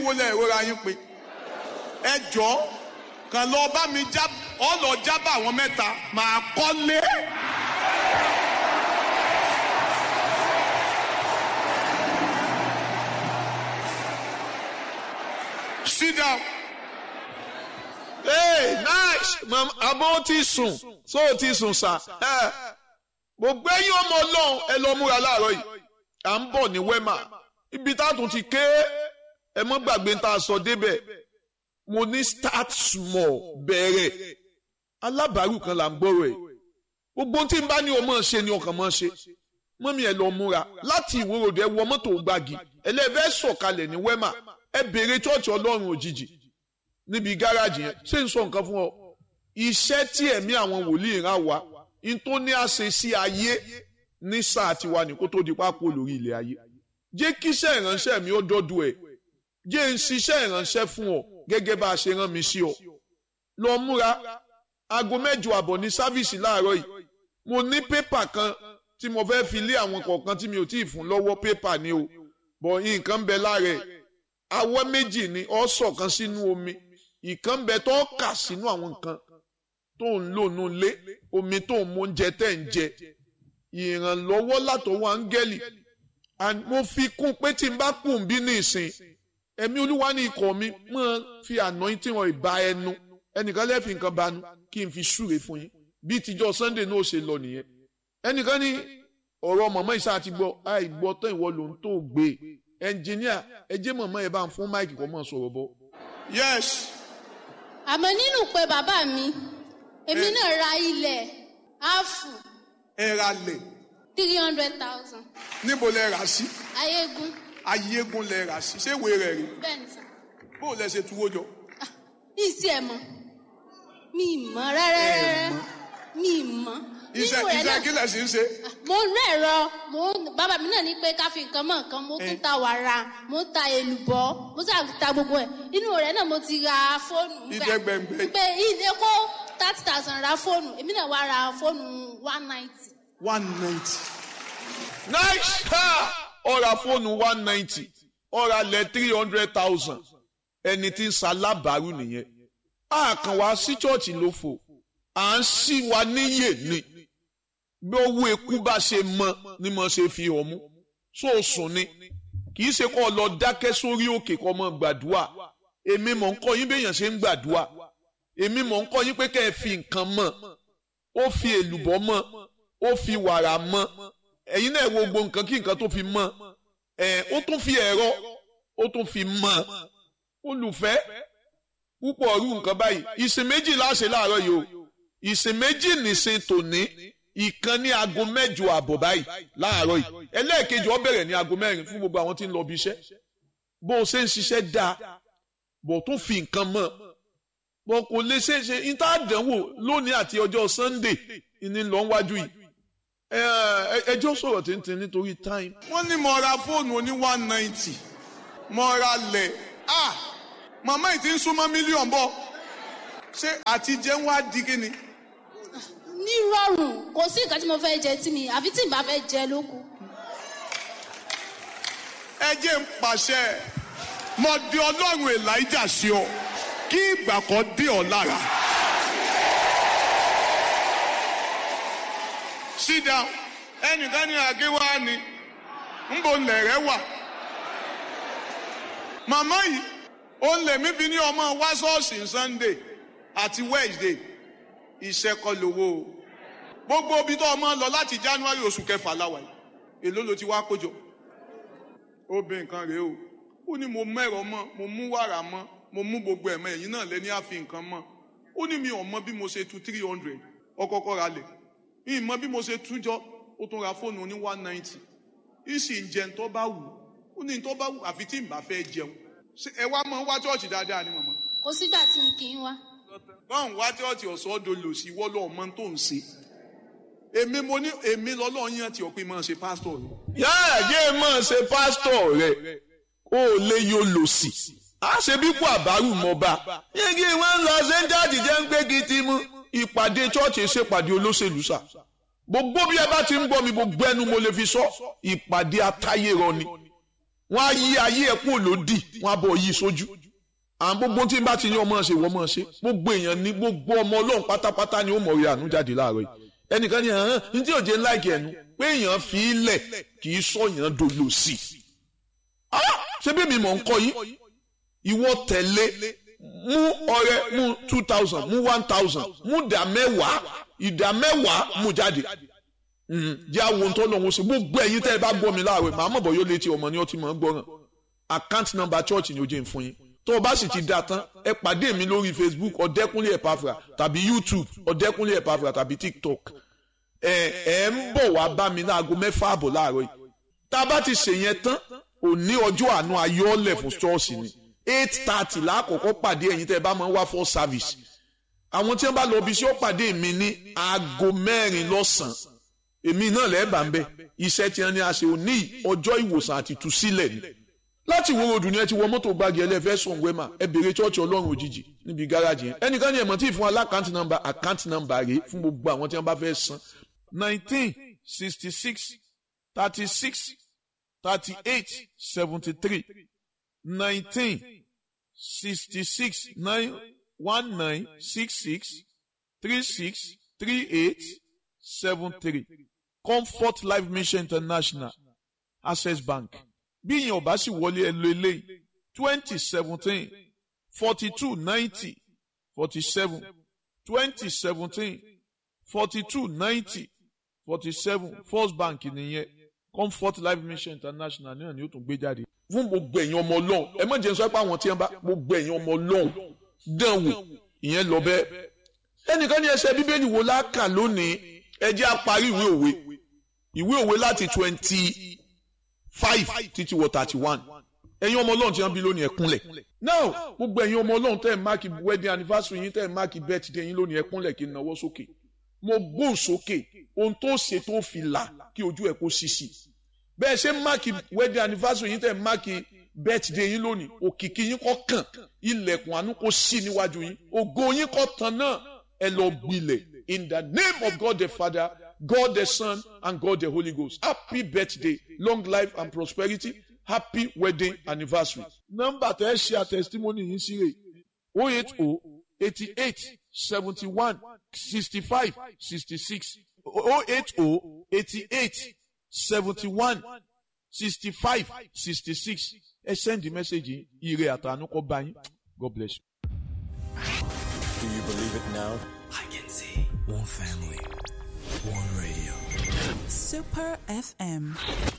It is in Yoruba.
wo lẹ ìrora yín pé ẹ jọ kàn lọ bá mi já ọ lọ jábà àwọn mẹ́ta màá kọ́lé. sit down. hey nice mama àbọ̀ ti sùn so ti sùn sà ẹ gbogbo ẹ̀yin ọmọ Ọlọ́run ẹ lọ múra láàárọ̀ yìí à ń bọ̀ ní wema ibi tá a tún ti ké ẹ mọ́ gbàgbé tá a sọ débẹ̀ mo ní start small bẹ̀rẹ̀ alábàárù kan là ń gbọ́rọ̀ ẹ̀ gbogbo tí n bá ní o máa ṣe ni ọkàn máa ṣe mọ́mí ẹ lọ múra láti ìwòròdú ẹ wọ mọ́tò gbági ẹlẹ́fẹ́ sọ̀kalẹ̀ ní wema ẹ béèrè chọ́ọ̀chì ọlọ́run òjijì níbi gáràjì yẹn ṣé n sọ nǹkan fún ọ iṣẹ́ tí ẹ̀mí àwọn wòlíì rán wa n tó ní àṣẹ sí ayé ní sáà tiwa ní kó tó di pápó lórí ilẹ̀ ayé jẹ́ kíṣẹ́ ìránṣẹ́ mi ó dọ́dọ̀ ẹ̀ jẹ́ n ṣiṣẹ́ ìránṣẹ́ fún ọ gẹ́gẹ́ bá a ṣe rán mi sí ọ lọ múra aago mẹ́jọ àbọ̀ ní sáfíìsì láàárọ̀ yìí mo ní pépà kan tí mo fẹ́ fi lé àwọn kọ̀ọ̀kan tí mi ò tí ì fún lọ́wọ́ pépà ni o bọ̀ nǹkan ń bẹ lára ẹ̀ awọ́ méjì ni ọ sọ̀kan sínú omi ìkan ń bẹ tó kà sínú àwọn nǹkan tó ń lò nù lé omi tó ń mú oúnjẹ tẹ̀ ń jẹ ìrànlọ́wọ́ látọwọ́ áńgẹ́lì mo fi kún pé tí n bá kù ń bí ní ìsìn ẹ̀mí olúwa ní ikọ̀ mi mọ̀ fi àná tí wọ́n ìbá ẹnu ẹnìkan lẹ́ẹ̀fì nǹkan banu kí n fi súre fún yín bí tíjọ́ sunday náà ṣe lọ nìyẹn ẹnìkan ní ọ̀rọ̀ mọ̀mọ́ ìṣá àti gbọ́ àìgbọ́ tán ìwọ ló ń tó gbé ẹnjìníà ẹ jẹ́ mọ̀mọ́ ẹ bá ń fún máìkì kọ́ mọ̀ sọ̀rọ̀ bọ́. yes àmọ́ nínú pé bàbá mi èmi Eh. náà ra ilẹ̀ áàfù ẹ ra lẹ̀ three hundred thousand níbo lẹ rà sí ayégun ayégun lẹ rà sí ṣé ìwé rẹ̀ rí bẹ́ẹ̀ ni sà bó o lẹ ṣe tuwó jọ. ní ìsí ẹ̀ mọ́ mi ì mọ́ rárá Ẹ rárá mọ̀. mi ì mọ́ iṣẹ́ nínú rẹ̀ iṣẹ́ náà kí lẹ̀ sí ń ṣe. mo ń rẹ̀rọ mo ń- bàbá mi náà ní pé ká fi nǹkan mọ́ nǹkan mo tún Eh. ta wàrà mo ń ta èlùbọ́ mo sà ta gbogbo ẹ̀ inú rẹ̀ náà mo ti ra fóònù nígbà- Ìdẹ́gbẹ̀ngbẹ̀. pé ilé kó thirty thousand ra fóònù èmi náà wá ra fóònù one ninety one ninety. nice ha ọ̀rà fóònù one ninety ọ̀rà lẹ̀ three hundred thousand ẹni tí ń ṣalábàárù nìyẹn a kàn wá sí chọ́ọ̀chì ló fò à ń ṣí wa níyè ni bí owó eku bá ṣe mọ ni mo ṣe fi hàn mú sóòsùn ni kì í ṣe kó o lọ dákẹ́ sórí òkè kó o mọ gbàdúrà èmi mọ̀ ń kọ́ yín béèyàn ṣe ń gbàdúrà èmi mọ̀ ń kọ́ yín pé kẹ́ ẹ fi nǹkan mọ̀ ó fi èlùbọ́ mọ̀ ó fi wàrà mọ̀ ẹ̀yin náà wo gbogbo nǹkan kí nǹkan tó fi mọ̀ ẹ̀ ó tún fi ẹ̀rọ ó tún fi mọ̀ olùfẹ́ púpọ̀ ọ̀rú nǹkan báyìí ìsìn méjì láṣẹ láàárọ̀ yìí o ìsìn méjì nìsín tòní ìkan ní aago mẹ́jọ àbọ̀ báyìí láàárọ̀ yìí ẹlẹ́ẹ̀kejì ó bẹ̀rẹ̀ ní aago mẹ́rin fún gbogbo àwọn tí ń lọ bí iṣẹ́ bó o ṣe ń ṣiṣẹ́ dáa bó o tún fi nǹkan mọ̀ bó o kò lè ṣe é ṣe níta àdánwò lónìí àti ọjọ́ Sunday ní lọ wájú yìí ẹ ẹ ẹjọ́ sọ̀rọ̀ tìǹtìǹ nítorí time wọ́n ní mo ra fóònù oní one ninety mo ra lẹ̀ ah màmá yìí ti ń súnmọ́ mílíọ̀nù bọ̀ ṣé àti jẹun wá di kí ni. ní rọrùn kò sí nǹkan tí mo fẹ́ jẹ tí mi àfi tí n bá fẹ́ jẹ lóku. ẹ jẹ́ ń pàṣẹ mo di ọlọ́run elijah sí ọ kí ìgbà kan dé ọ lára. sit down ẹnìkan ní àgéwá ni ńbo lẹ̀rẹ̀ wà. màmá yìí ó ń lè mí fi ní ọmọ wá ṣọ́ọ̀ṣì sunday àti wednesday iṣẹ́ kọ́ lówó o gbogbo ibi tó ọmọ lọ láti january oṣù kẹfà láwàá yìí èló ló ti wá kójọ ó bẹ nǹkan rèé o ó ní mo mẹ́rọ mọ́ mo mú wàrà mọ́ mo mú gbogbo ẹ̀mọ́ ẹ̀yìn náà lẹ́ni àfi nǹkan mọ́ ó ní mi ò mọ bí mo ṣe tu three hundred ọkọ̀ọ̀kọ̀ ra lẹ̀ mi ì mọ bí mo ṣe tú jọ ó tún ra fóònù ní one ninety ìsì ń jẹun tó bá wù ó ní tó bá wù àfi tí n bá fẹ́ jẹun Ṣé ẹ wá mọ wá chọ́ọ̀chì dáadáa ni màmá kò sígbà tí n kì í wá. báwọn wá chọ́ọ̀chì ọ̀sọ́ dolo sí wọ́lọ́ ọmọ tó ń ṣe èmi mo ní èmi lọ́lọ́ yan tí ọ̀pẹ máa ṣe pásítọ̀ rẹ̀ yáà yé mọ̀ ṣe pásítọ̀ rẹ̀ ó lè yóò lò sí. a ṣe bí kò àbárù mọ́ bá. yéegi wọn ń lọ sẹ́ńdáàdì jẹ́ ń gbégi ti mú. ìpàdé chọ́ọ̀chì ṣèpàdé olóṣèlú sà. gbogbo bí ẹ bá ti ń gbọ́ mi gbogbo ẹnu mo lè fi sọ ìpàdé atáyérọ ni. wọ́n á yí ayé ẹ̀ kúrò lódì wọ́n á bọ̀ yí sójú àwọn gbogbo tí n bá ti ní ọmọ ṣe wọ́n mọ̀ ṣe gbogbo èèyàn ní gbogbo ọmọ ọlọ́run pátápátá ni ó mọ̀ rí àánú jáde láàárọ̀ yìí ẹnìkan ní hàn ní tí òjé ńláìkì ẹnu pé èèyàn fi í lẹ̀ kì í sọ̀yàn dolo sí i ṣé bí mi mọ̀ ń kọ́ yín ìwọ tẹ̀lé mú ọrẹ mú two thousand mú one thousand mú ìdá mẹ́wàá ìdá mẹ́wàá mú jáde jẹ́ àwọn ohun tó lọ́wọ́ sí gbogbo ẹ̀yin tẹ́ ẹ bá gbọ́ mi láàárọ̀ màá mọ̀ bọ́ yóò létí ọmọ ní ọtí mọ̀ ń gbọ́ràn account number church ni ó jẹ́ ń fún yín tó o bá sì ti da tán ẹ pàdé mi lórí facebook ọ̀dẹ́kúnlé ẹ̀pàfà tàbí youtube ọ̀dẹ́kúnlé ẹ̀pàfà tàbí tiktok ẹ ẹ ń bọ̀ wá bá mi láago mẹ́fà àbọ̀ láàárọ̀ yìí tá a bá ti ṣèyẹn tán òní ọjọ́ àánú ayọ́lẹ̀ fún ṣọ́ọ̀ṣì ni eight thirty lákòókò pàdé ẹ̀yin tẹ́ ẹ bá máa ń wá for service àwọn tí wọ́n bá lọ bí sí ó pàdé mi ní aago mẹ́rin lọ́sàn-án èmi náà lẹ́ẹ̀bà ń bẹ̀ iṣẹ́ tí wọ́n ní a ṣe òní ọjọ́ ìwòsàn àti ìtúsílẹ̀ ni láti wo odù ni ẹ ti wọ mọ́tò gbági ẹlẹ́fẹ́ sùn wẹ́mà ẹ bèrè chọ́ọ̀chì ọlọ́run òjijì níbi gáràjì yẹn ẹnìkan ní ẹ̀mọ́ tí ì fún alákàntì nọ́mbà àkántì nọ́mbà rèé fún gbogbo àwọn tí wọ́n bá fẹ́ san nineteen sixty six thirty six thirty eight seventy three nineteen sixty six nine one nine six six three six three eight seven three comfort life mission international access bank bí ìyẹn ò bá sì wọlé ẹ lo eléyìí twenty seventeen forty two ninety forty seven twenty seventeen forty two ninety forty seven first bank nìyẹn comfort life mission international náà ni ó tún gbé jáde. fún gbogbo ẹ̀yin ọmọ ọlọ́run ẹ má jẹ́ sọ pé àwọn tí wọ́n bá gbogbo ẹ̀yin ọmọ ọlọ́run dán wò ìyẹn lọ bẹ́ẹ̀. ẹnìkan ní ẹsẹ̀ bíbélì wo láàkà lónìí ẹ jẹ́ á parí ìwé òwe ìwé òwe láti twenty five títí wọ thirty one ẹ̀yin ọmọ ọlọ́run tí wọ́n bí lónìí ẹ kúnlẹ̀ now gbogbo ẹ̀yin ọmọ ọlọ́run tẹ́ ẹ̀ máàkì wedding anniversary yín tẹ́ ẹ̀ máàkì birthday yín lónìí ẹ kúnlẹ̀ kí n náwó sókè mo gbóhùn sókè ohun tó ṣe tó fi là kí ojú ẹ̀ kó ṣíṣì bẹ́ẹ̀ ṣe máàkì wedding anniversary yín tẹ́ ẹ̀ máàkì birthday yín lónìí òkìkí yín kọ́ kàn ilẹ̀kùn àánú kó ṣí níwájú yín ògo yín kọ́ tán náà ẹ lọ gbilẹ̀ in the name of God the Father God the Son and God the Holy Ghost happy birthday long life and prosperity happy wedding anniversary. nọ́mbà tẹ́ ẹ ṣe àtẹ̀sítímọ́nì yín sí rè o eight o eighty eight seventy one sixty five sixty six o eight o eighty eight seventy one sixty five sixty six ẹ send the message ire àtànú kọ bá yín God bless you. Do you believe it now? I can see one family, one radio. Super FM